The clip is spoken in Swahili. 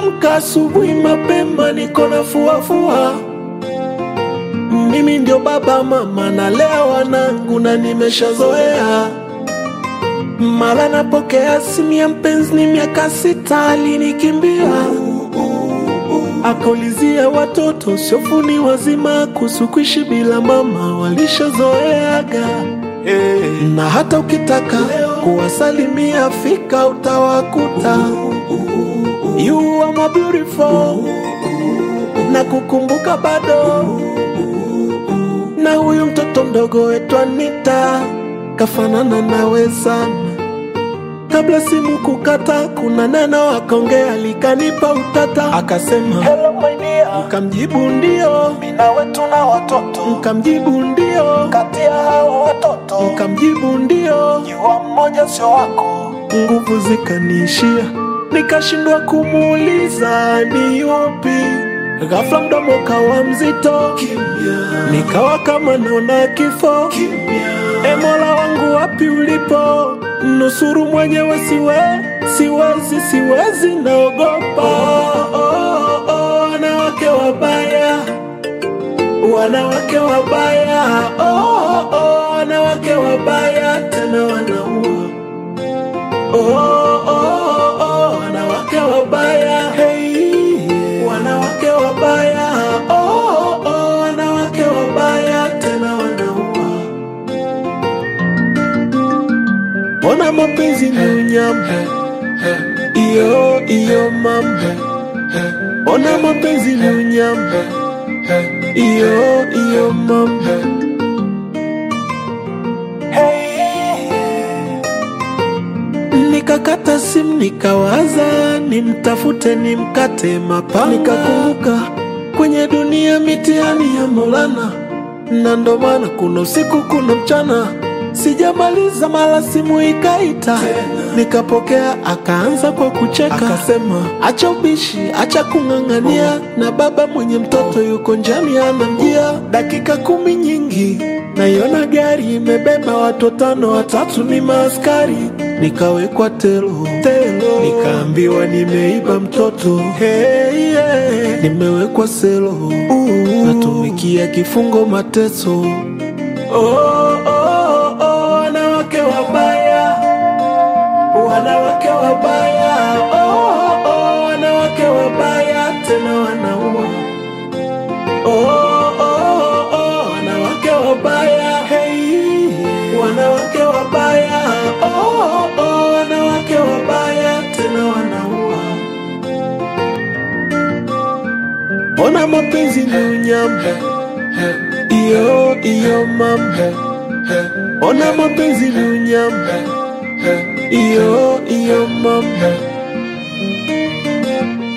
Nimeamka asubuhi mapema, niko na fuafua. Mimi ndio baba mama, nalea wanangu na nimeshazoea. Mara napokea simu ya mpenzi, ni miaka sita alinikimbia, akaulizia watoto siofuni wazima kuhusu kuishi bila mama, walishazoeaga na hata ukitaka kuwasalimia fika utawakuta you are my beautiful na kukumbuka bado na huyu mtoto mdogo wetu Anita kafanana nawe sana kabla simu kukata kuna neno akaongea likanipa utata akasema Hello my dear, mkamjibu ndio mimi nawe tuna watoto. mkamjibu ndio Kati ya hao watoto, mkamjibu ndio jua mmoja sio wako. nguvu zikaniishia, nikashindwa kumuuliza ni yupi. Ghafla mdomo kawa mzito, nikawa kama naona kifo. E Mola wangu, wapi ulipo? Nusuru mwenyewe, siwe siwezi, siwezi, naogopa. Oh, oh, oh, wanawake wabaya, wanawake wabaya, oh, oh, oh, wanawake wabaya, tena wanaua Oh, oh, oh, oh, wanawake wabaya hey, wanawake wabaya oh, oh, oh, wanawake wabaya tena wanaua. Mbona mapenzi ni unyama? Iyo iyo mama, mbona mapenzi ni unyama? Iyo iyo mama. Nikakata simu nikawaza nimtafute nimkate mapanga, nikakumbuka kwenye dunia mitihani ya Maulana, na ndo maana kuna usiku kuna mchana, sijamaliza mara simu ikaita, nikapokea, akaanza kwa kucheka, akasema acha ubishi, acha kung'ang'ania, na baba mwenye mtoto yuko njiani anamjia. Dakika kumi nyingi naiona gari imebeba watu tano, watatu ni maaskari nikawekwa telo telo, nikaambiwa nimeiba mtoto hey, yeah. nimewekwa selo uh, natumikia kifungo mateso oh, oh, oh, wanawake wabaya wanawake wabaya oh, oh, wanawake wabaya tena wanaua oh, oh, oh, wanawake wabaya hey, wanawake wabaya oh, oh, wanawake wabaya tena wanaua. Mbona mapenzi ni unyama? Iyo iyo mama, mbona mapenzi ni unyama? Iyo iyo mama.